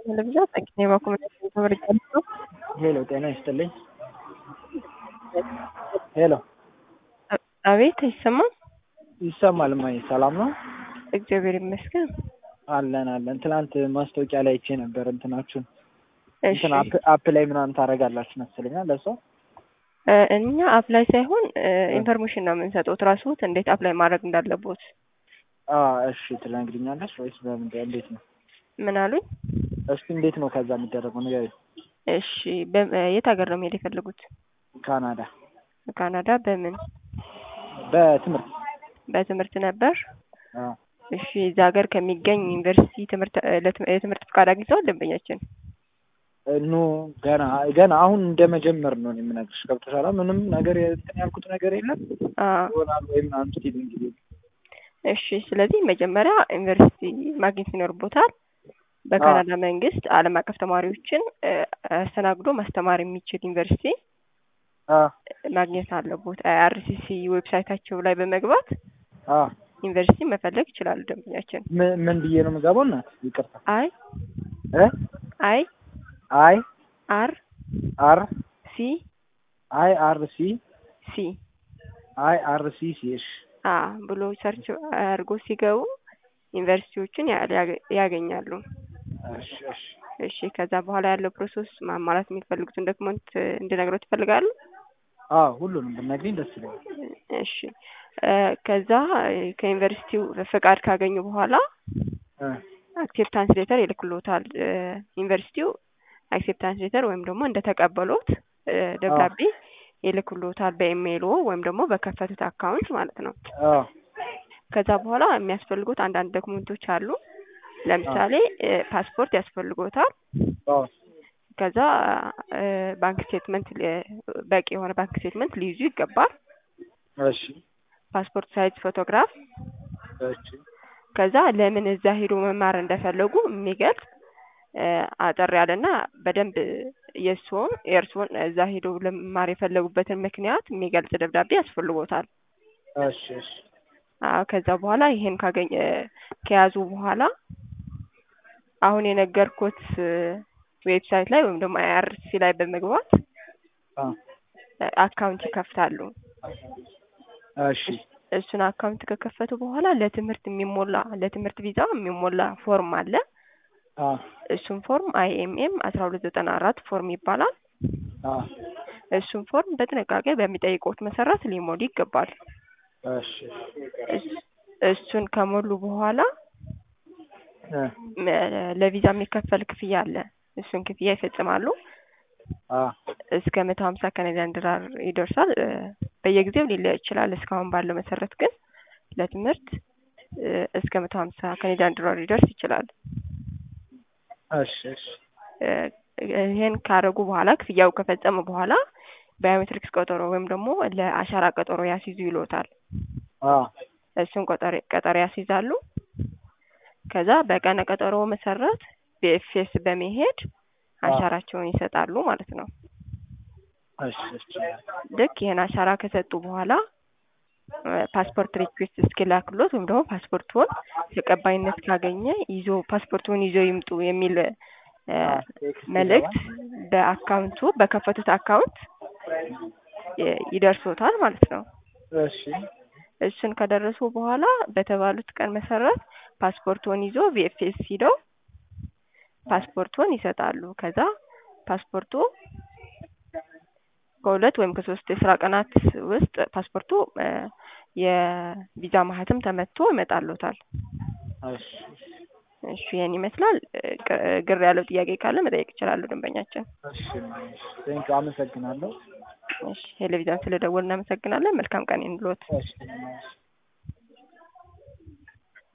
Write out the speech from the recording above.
ለብዛት አግኝ የማኮመዳሽን ተመርጫለሁ። ሄሎ ጤና ይስጥልኝ። ሄሎ አቤት አይሰማም? ይሰማል። እማዬ ሰላም ነው? እግዚአብሔር ይመስገን። አለን አለን። ትናንት ማስታወቂያ ላይ አይቼ ነበር እንትናችሁን እሺ እንትን አፕ አፕ ላይ ምናምን ታደርጋላችሁ መስለኛል ለሷ እ እኛ አፕላይ ሳይሆን ኢንፎርሜሽን ነው የምንሰጠው ትራስዎት እንዴት አፕላይ ማድረግ እንዳለቦት። አ እሺ ትነግሪኛለሽ ወይስ በምን እንዴት ነው? ምን አሉኝ? እስኪ እንዴት ነው ከዛ የሚደረገው ንገሪኝ። እሺ በ- የት ሀገር ነው መሄድ የፈለጉት? ካናዳ ካናዳ በምን በትምህርት በትምህርት ነበር? አ እሺ እዛ ሀገር ከሚገኝ ዩኒቨርሲቲ ትምህርት እ ለትም- የትምህርት ፍቃድ አግኝተዋል ደንበኛችን? ኖ ገና ገና አሁን እንደ መጀመር ነው እኔ የምነግርሽ። ገብቶሻል? ምንም ነገር እንትን ያልኩት ነገር የለም አ ይሆናል ወይ ምናምን ስትይኝ እንግዲህ እሺ ስለዚህ መጀመሪያ ዩኒቨርሲቲ ማግኘት ይኖርቦታል። በካናዳ መንግስት ዓለም አቀፍ ተማሪዎችን እ አስተናግዶ ማስተማር የሚችል ዩኒቨርሲቲ አ ማግኘት አለቦት። አይአርሲሲ ዌብሳይታቸው ላይ በመግባት አ ዩኒቨርሲቲ መፈለግ ይችላሉ ደንበኛችን። ምን ምን ብዬ ነው የምገባው? እናት ይቅርታ አይ እ አይ አይ አር አር ሲ አይ አር ሲ ሲ አይ አር ሲ ሲ እሺ አ ብሎ ሰርች አድርጎ ሲገቡ ዩኒቨርሲቲዎችን ያ- ሊያገ- ያገኛሉ። እሺ እሺ እሺ ከዛ በኋላ ያለው ፕሮሰስ ማሟላት የሚፈልጉትን ዶክመንት እንድነግረው ትፈልጋሉ? አዎ ሁሉንም ብትነግሪኝ ደስ ይለኛል። እሺ እ ከዛ እ ከዩኒቨርሲቲው ፍቃድ ካገኙ በኋላ እ አክሴፕታንስ ሌተር ይልክሎታል። እ ዩኒቨርሲቲው አክሴፕታንስ ሌተር ወይም ደግሞ እንደተቀበሉት እ ደብዳቤ ይልክሎታል በኢሜይሎ ወይም ደግሞ በከፈቱት አካውንት ማለት ነው። አዎ ከዛ በኋላ የሚያስፈልጉት አንዳንድ ዶክመንቶች አሉ። ለምሳሌ እ ፓስፖርት ያስፈልጎታል። አዎ ከዛ እ ባንክ ስቴትመንት ሊ- በቂ የሆነ ባንክ ስቴትመንት ሊይዙ ይገባል። እሺ ፓስፖርት ሳይዝ ፎቶግራፍ እሺ ከዛ ለምን እዛ ሄዶ መማር እንደፈለጉ የሚገልጽ እ አጠር ያለና በደንብ የእርስዎን የእርስዎን እዛ ሄዶ ለመማር የፈለጉበትን ምክንያት የሚገልጽ ደብዳቤ ያስፈልጎታል። እሺ እሺ አዎ ከዛ በኋላ ይሄን ካገኘ ከያዙ በኋላ አሁን የነገርኩት እ ዌብሳይት ላይ ወይም ደግሞ አይአርሲ ላይ በመግባት አ እ አካውንት ይከፍታሉ። እሺ እሱን አካውንት ከከፈቱ በኋላ ለትምህርት የሚሞላ ለትምህርት ቪዛ የሚሞላ ፎርም አለ። አ እሱን ፎርም አይኤምኤም አስራ ሁለት ዘጠና አራት ፎርም ይባላል። አ እሱን ፎርም በጥንቃቄ በሚጠይቁት መሰረት ሊሞሉ ይገባል። እሺ እስ- እሱን ከሞሉ በኋላ እ ም- ለቪዛ የሚከፈል ክፍያ አለ። እሱን ክፍያ ይፈጽማሉ። አ እስከ መቶ ሀምሳ ካናዲያን ዶላር ይደርሳል። እ በየጊዜው ሊለያይ ይችላል። እስካሁን ባለው መሰረት ግን ለትምህርት እ እስከ መቶ ሀምሳ ካናዲያን ዶላር ሊደርስ ይችላል። እሺ እሺ እ ይሄን ካረጉ በኋላ ክፍያው ከፈጸሙ በኋላ ባዮሜትሪክስ ቀጠሮ ወይም ደግሞ ለአሻራ ቀጠሮ ያስይዙ ይሎታል። አ እሱን ቀጠሮ ቀጠሮ ያስይዛሉ። ከዛ በቀነ ቀጠሮ መሰረት ቢኤፍኤስ በመሄድ አሻራቸውን ይሰጣሉ ማለት ነው። እሺ እሺ ልክ ይሄን አሻራ ከሰጡ በኋላ እ ፓስፖርት ሪኩዌስት እስኪላክሎት ወይም ደግሞ ፓስፖርቱን ተቀባይነት ካገኘ ይዞ ፓስፖርቱን ይዞ ይምጡ የሚል እ መልእክት በአካውንቱ በከፈቱት አካውንት ይ- ይደርሶታል ማለት ነው። እሺ እሱን ከደረሱ በኋላ በተባሉት ቀን መሰረት ፓስፖርቱን ይዞ ቪኤፍኤስ ሂደው ፓስፖርቱን ይሰጣሉ። ከዛ ፓስፖርቱ ከሁለት ወይም ከሶስት የስራ ቀናት ውስጥ ፓስፖርቱ እ የቪዛ ማህተም ተመቶ ይመጣልዎታል። እሺ እሺ ይሄን ይመስላል። እ ቅ- ግር ያለው ጥያቄ ካለ መጠየቅ ይችላሉ ደንበኛችን። እሺ ቴንክ አመሰግናለሁ። እሺ ቴሌቪዥን ስለደወል እናመሰግናለን። መልካም ቀን ይሁንልዎት። እሺ